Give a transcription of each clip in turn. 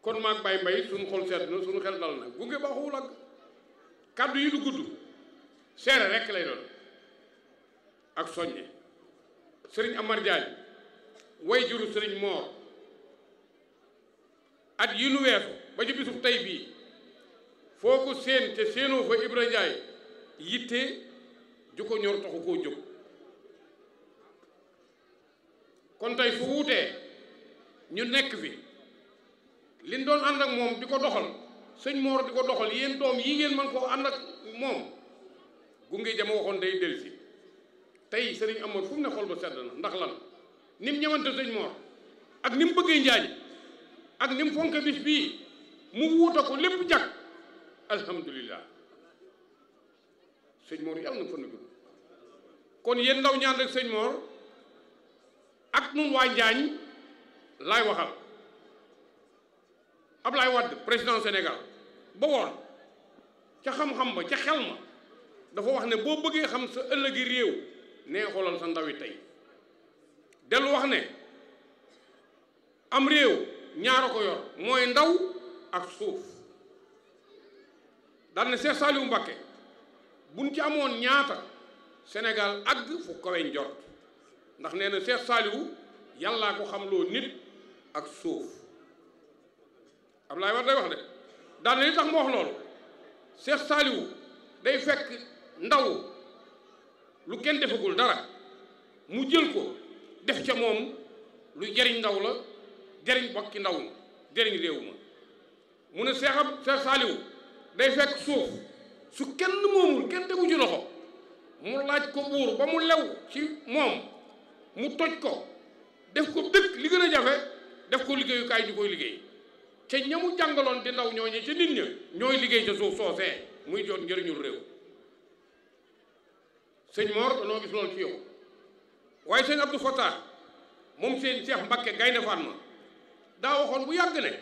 kon maag bay mbay suñu xol sedd na suñu xel dal na gunge baaxuwul ak kàddu yi du gudd seere rekk lay doon ak soññe sëriñ Amar Diagne way juru sëriñ Moor at yi nu weesu ba ci bisub tey bii foo ko séen te séenoo fa Ibra Ndiaye yitte ju ko ñor taxu koo jóg kon tey su wuutee ñu nekk fi liñ doon ànd ak moom di ko doxal sëñ Moor di ko doxal yéen doom yi ngeen mën koo ànd ak moom gunge jama waxoon day delsi tey sëriñ Amar fu mu ne xol ba sedd na ndax lan ni mu ñëwante sëñ Moor ak ni mu bëggee njaañ ak ni mu fonke bis bii mu wuuta ko lépp jag alhamdulilah sëñ Moor yàlla na fa na gudd kon yéen ndaw ñaan rek sëñ Moor ak nun waa Njaañ laay waxal Ablaye Wade président Sénégal ba woon ca xam-xam ba ca xel ma dafa wax ne boo bëggee xam sa ëllëgi réew nee xoolal sa ndawi tey dellu wax ne am réew ñaara ko yor mooy ndaw ak suuf dal ne Seex Saaliwu Mbàkke buñ ci amoon ñaata Sénégal àgg fu kawe njort ndax nee na Seex Saaliwu yàllaa ko xamloo nit ak suuf Ablaye Wade day wax de daal li tax mu wax loolu Seex Saaliwu day fekk ndaw lu kenn defagul dara mu jël ko def ca moom lu jariñ ndaw la jariñ bokki ndaw ma jariñ réew ma mu ne Seex Seex Saaliwu day fekk suuf su kenn moomul kenn tegu ci loxo mu laaj ko buur ba mu lew ci moom mu toj ko def ko dëkk li gën a jafe def ko liggéeyukaay ñu koy liggéey ca ñamu jàngaloon di ndaw ñooñu ca nit ña ñooy liggéey ca suuf soosee muy jot njëriñul réew sëñ Mor danoo gis loolu ci yow waaye sëñ Abdou Fatah moom seen Cheikh Mbakke Gaynde Fatma daa waxoon bu yàgg ne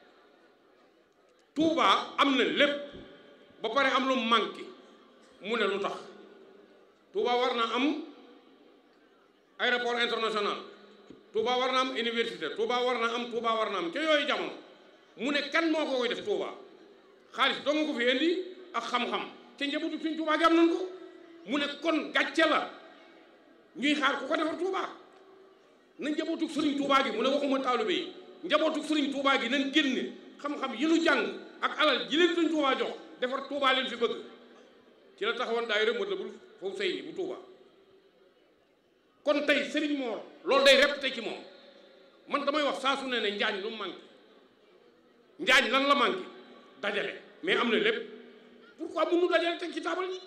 Touba am na lépp ba pare am lu manqué mu ne lu tax Touba war na am aéroport international Touba war na am université Touba war na am Touba war na am ca yooyu jamono mu ne kan moo ko koy def Touba xaalis doo nga ko fi indi ak xam-xam ca njabootu suñ Touba gi am nañ ko mu ne kon gàcce la ñuy xaar ku ko defar Touba na njabootu sëriñ Touba gi mu ne waxuma taalibe yi njabootu sëriñ Touba gi nañ génne xam-xam yi nu jàng ak alal ji leen suñ Touba jox defar Touba leen fi bëgg ci la taxawoon daay rek Matlaboul Fawzayni bu Touba kon tey Serigne Mor loolu day répété ci moom man damay wax saa su ne ne njaañ lu mu manqué njaañ lan la manqué dajale mais am na lépp pourquoi mënu dajale teg ci taabal yi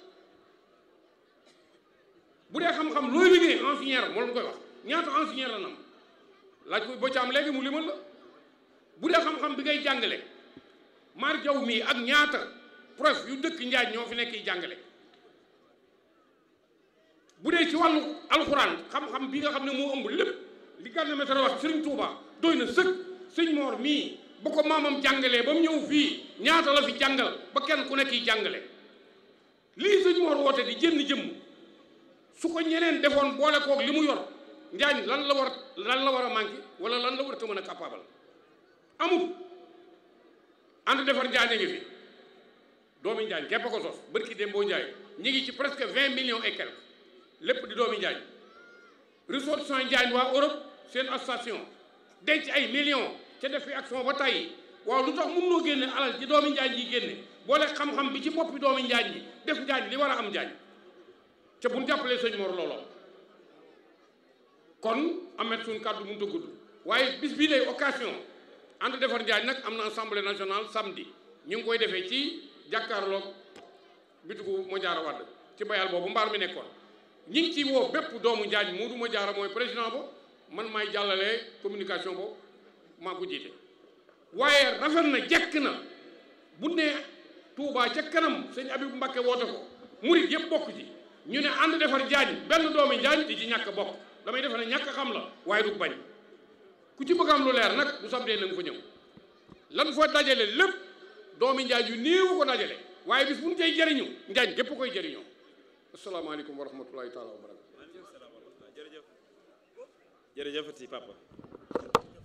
bu dee xam-xam looy liggéey ingénieur moo la koy wax ñaata ingénieur la nam laaj ko boo ci am léegi mu limal la bu dee xam-xam bi ngay jàngale maar jaw mii ak ñaata prof yu dëkk njaañ ñoo fi nekk jàngale bu dee ci wàllu alxuraan xam-xam bi nga xam ne moo ëmb lépp li Gana Messere wax Sëriñ Tuuba doy na sëkk sëñ Moor mii ba ko maamam jàngalee ba mu ñëw fii ñaata la fi jàngal ba kenn ku nekk yi jàngale lii sëñ Moor woote di jënn jëmm su ko ñeneen defoon boole koog li mu yor njaañ lan la war lan la war a manqué wala lan la war a mën a capable amul ànd defar njaañ a ngi fi doomi njaañ képp a ko sos bërki dem boo njaay ñu ngi ci presque vingt millions et quelques lépp di doomi njaañ ressortissant njaañ waa Europe seen association denc ay millions ca def fi action ba tey waaw lu tax mun noo génne alal ci doomi njaañ yi génne boole xam-xam bi ci boppi doomi njaañ yi def njaañ li war a am njaañ ca bu ñu jàppalee sëñ Mor looloo kon amet suñ kàddu mënut a gudd waaye bis bii lay occasion ànd defar njaañ nag am na assemblée nationale samedi ñu ngi koy defee ci jàkkaarloog bitigu Madiara Wade ci bayal boobu mbaar mi nekkoon ñi ngi ci woo bépp doomu njaañ Moodu Madiara mooy président ba man maay jàllale communication boobu maa ko jiite waaye rafet na jekk na bu ne Touba ca kanam sëñ Abibu Mbakke woote ko murit yëpp bokk ci ñu ne ànd defar njaañ benn doomi njaañ di ci ñàkk bokk damay defe ne ñàkk xam la waaye du bañ ku ci bëgg am lu leer nag bu samdee na nga fa ñëw lan fa dajale lépp doomi njaañ yu néew ko dajale waaye bis bu ñu cay jëriñu njaañ gépp koy jëriñoo asalaamaaleykum wa rahmatullahi taala wa barakatu jërëjëf jërëjëf ti papa